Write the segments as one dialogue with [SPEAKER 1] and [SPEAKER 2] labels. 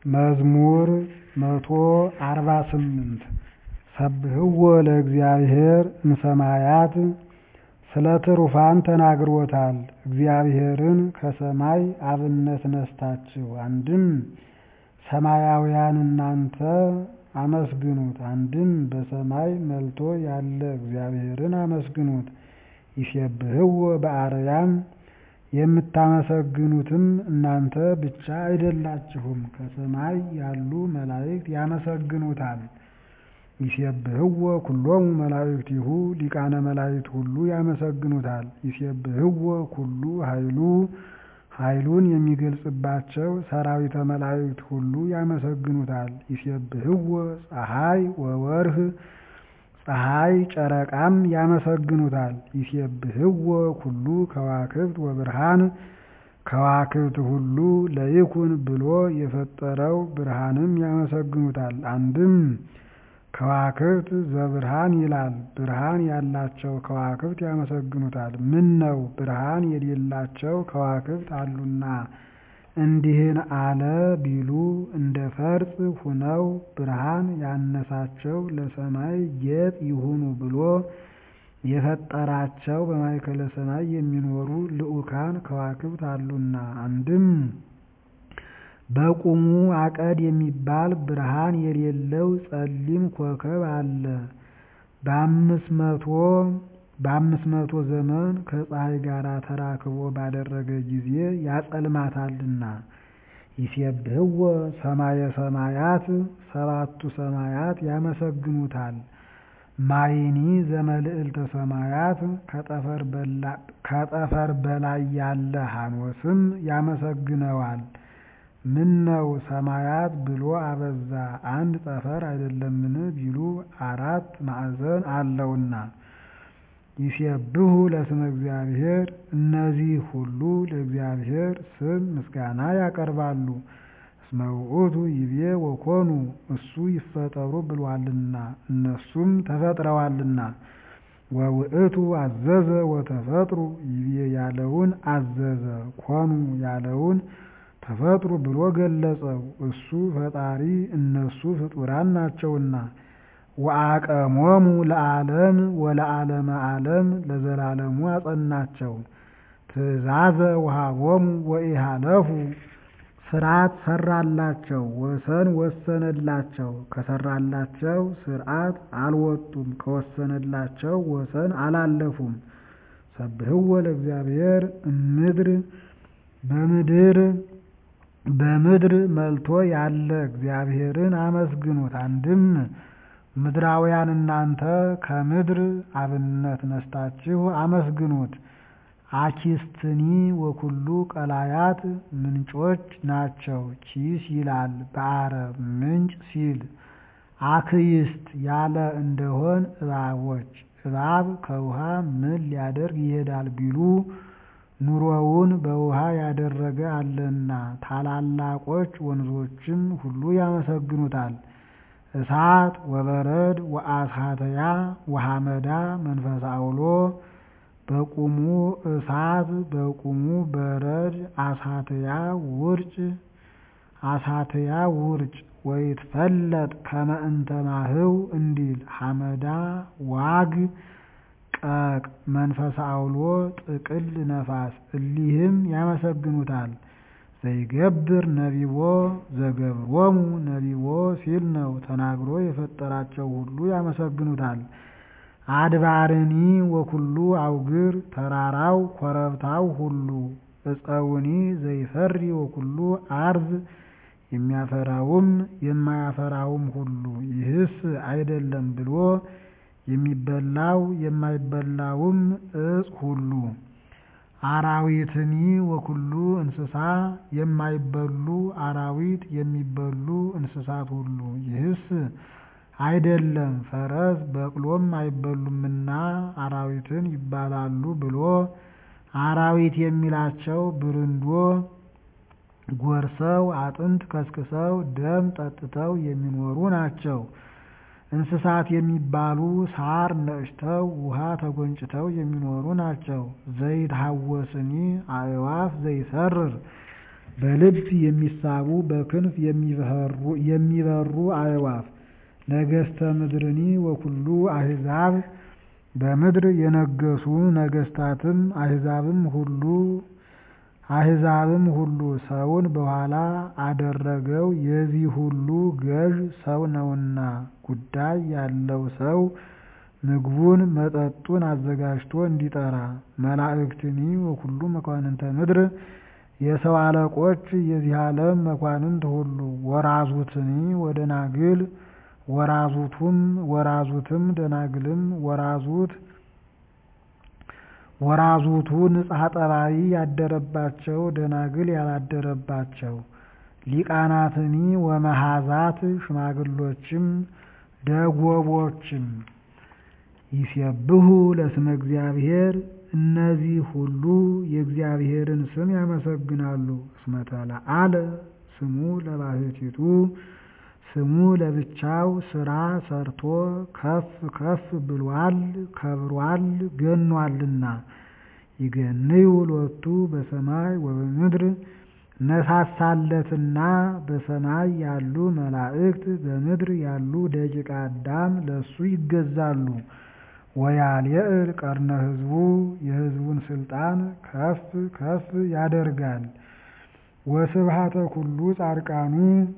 [SPEAKER 1] መዝሙር መቶ አርባ ስምንት ሰብህዎ ለእግዚአብሔር እምሰማያት ስለ ትሩፋን ተናግሮታል እግዚአብሔርን ከሰማይ አብነት ነስታችሁ አንድም ሰማያውያን እናንተ አመስግኑት አንድም በሰማይ መልቶ ያለ እግዚአብሔርን አመስግኑት ይሴብህዎ በአርያም የምታመሰግኑትም እናንተ ብቻ አይደላችሁም ከሰማይ ያሉ መላእክት ያመሰግኑታል ይሴብህዎ ኩሎሙ መላእክቲሁ ሊቃነ መላእክት ሁሉ ያመሰግኑታል ይሴብህዎ ኩሉ ኃይሉ ኃይሉን የሚገልጽባቸው ሰራዊተ መላእክት ሁሉ ያመሰግኑታል ይሴብህዎ ፀሐይ ወወርኅ ፀሐይ ጨረቃም ያመሰግኑታል ይሴብህዎ ኩሉ ከዋክብት ወብርሃን ከዋክብት ሁሉ ለይኩን ብሎ የፈጠረው ብርሃንም ያመሰግኑታል አንድም ከዋክብት ዘብርሃን ይላል ብርሃን ያላቸው ከዋክብት ያመሰግኑታል ምነው ብርሃን የሌላቸው ከዋክብት አሉና እንዲህን አለ ቢሉ እንደ ፈርጥ ሁነው ብርሃን ያነሳቸው ለሰማይ ጌጥ ይሁኑ ብሎ የፈጠራቸው በማእከለ ሰማይ የሚኖሩ ልዑካን ከዋክብት አሉና አንድም በቁሙ አቀድ የሚባል ብርሃን የሌለው ጸሊም ኮከብ አለ በአምስት መቶ ዘመን ከፀሐይ ጋር ተራክቦ ባደረገ ጊዜ ያጸልማታልና ይሴብህዎ ሰማየ ሰማያት ሰባቱ ሰማያት ያመሰግኑታል ማይኒ ዘመልዕልተ ሰማያት ከጠፈር በላይ ያለ ሐኖስም ያመሰግነዋል ምነው ሰማያት ብሎ አበዛ አንድ ጠፈር አይደለምን ቢሉ አራት ማዕዘን አለውና ይሴብሑ ለስመ እግዚአብሔር እነዚህ ሁሉ ለእግዚአብሔር ስም ምስጋና ያቀርባሉ እስመ ውእቱ ይቤ ወኮኑ እሱ ይፈጠሩ ብሏልና እነሱም ተፈጥረዋልና ወውእቱ አዘዘ ወተፈጥሩ ይቤ ያለውን አዘዘ ኮኑ ያለውን ተፈጥሩ ብሎ ገለጸው እሱ ፈጣሪ እነሱ ፍጡራን ናቸውና ወአቀሞሙ ለዓለም ወለዓለመ ዓለም ለዘላለሙ አጸናቸው ትእዛዘ ወሃቦሙ ወኢሃለፉ ስርዓት ሰራላቸው ወሰን ወሰነላቸው ከሰራላቸው ስርዓት አልወጡም ከወሰነላቸው ወሰን አላለፉም ሰብህዎ ለእግዚአብሔር እምድር በምድር በምድር መልቶ ያለ እግዚአብሔርን አመስግኑት አንድም ምድራውያን እናንተ ከምድር አብነት ነስታችሁ አመስግኑት አኪስትኒ ወኩሉ ቀላያት ምንጮች ናቸው ኪስ ይላል በአረብ ምንጭ ሲል አክይስት ያለ እንደሆን እባቦች እባብ ከውሃ ምን ሊያደርግ ይሄዳል ቢሉ ኑሮውን በውሃ ያደረገ አለና ታላላቆች ወንዞችም ሁሉ ያመሰግኑታል እሳት ወበረድ ወአስሃተያ ወሐመዳ መንፈስ አውሎ በቁሙ እሳት በቁሙ በረድ አሳትያ ውርጭ አሳትያ ውርጭ ወይትፈለጥ ከመ እንተ ማህው እንዲል ሐመዳ ዋግ ቀቅ መንፈስ አውሎ ጥቅል ነፋስ እሊህም ያመሰግኑታል ዘይገብር ነቢቦ ዘገብሮሙ ነቢቦ ሲል ነው ተናግሮ የፈጠራቸው ሁሉ ያመሰግኑታል አድባርኒ ወኩሉ አውግር ተራራው ኮረብታው ሁሉ እፀውኒ ዘይፈሪ ወኩሉ አርዝ የሚያፈራውም የማያፈራውም ሁሉ ይህስ አይደለም ብሎ የሚበላው የማይበላውም እጽ ሁሉ አራዊትኒ ወኩሉ እንስሳ የማይበሉ አራዊት የሚበሉ እንስሳት ሁሉ ይህስ አይደለም ፈረስ በቅሎም አይበሉምና አራዊትን ይባላሉ ብሎ አራዊት የሚላቸው ብርንዶ ጎርሰው አጥንት ከስክሰው ደም ጠጥተው የሚኖሩ ናቸው። እንስሳት የሚባሉ ሳር ነጭተው ውሃ ተጎንጭተው የሚኖሩ ናቸው። ዘይት ሀወስኒ አእዋፍ ዘይሰርር በልብ የሚሳቡ በክንፍ የሚበሩ አዕዋፍ ነገሥተ ምድርኒ ወኩሉ አሕዛብ በምድር የነገሱ ነገሥታትም አሕዛብም ሁሉ አሕዛብም ሁሉ ሰውን በኋላ አደረገው የዚህ ሁሉ ገዥ ሰው ነውና ጉዳይ ያለው ሰው ምግቡን መጠጡን አዘጋጅቶ እንዲጠራ መላእክትኒ ወኩሉ መኳንንተ ምድር የሰው አለቆች የዚህ ዓለም መኳንንት ሁሉ ወራዙትኒ ወደናግል ወራዙቱም ወራዙትም ደናግልም ወራዙት ወራዙቱ ንጽሐ ጠባይ ያደረባቸው ደናግል ያላደረባቸው ሊቃናትኒ ወመሃዛት ሽማግሎችም ደጎቦችም ይሴብሑ ለስመ እግዚአብሔር እነዚህ ሁሉ የእግዚአብሔርን ስም ያመሰግናሉ። እስመ ተለዓለ ስሙ ለባሕቲቱ ስሙ ለብቻው ስራ ሰርቶ ከፍ ከፍ ብሏል ከብሯል ገኗልና። ይገንዩ ሎቱ በሰማይ ወበምድር ነሳሳለትና በሰማይ ያሉ መላእክት በምድር ያሉ ደቂቀ አዳም ለሱ ይገዛሉ። ወያልየዕል ቀርነ ሕዝቡ የሕዝቡን ስልጣን ከፍ ከፍ ያደርጋል። ወስብሐተ ኩሉ ጻድቃኑ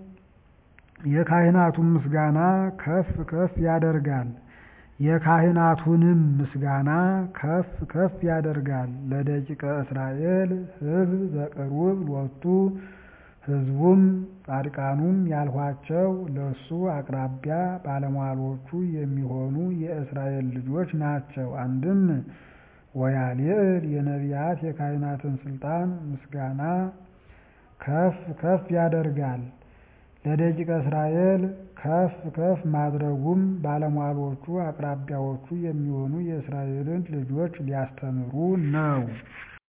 [SPEAKER 1] የካህናቱን ምስጋና ከፍ ከፍ ያደርጋል። የካህናቱንም ምስጋና ከፍ ከፍ ያደርጋል። ለደቂቀ እስራኤል ሕዝብ ዘቅሩብ ሎቱ ሕዝቡም ጻድቃኑም ያልኋቸው ለሱ አቅራቢያ ባለሟሎቹ የሚሆኑ የእስራኤል ልጆች ናቸው። አንድም ወያልየዕል የነቢያት የካህናትን ስልጣን ምስጋና ከፍ ከፍ ያደርጋል። ለደቂቀ እስራኤል ከፍ ከፍ ማድረጉም ባለሟሎቹ አቅራቢያዎቹ የሚሆኑ የእስራኤልን ልጆች ሊያስተምሩ ነው።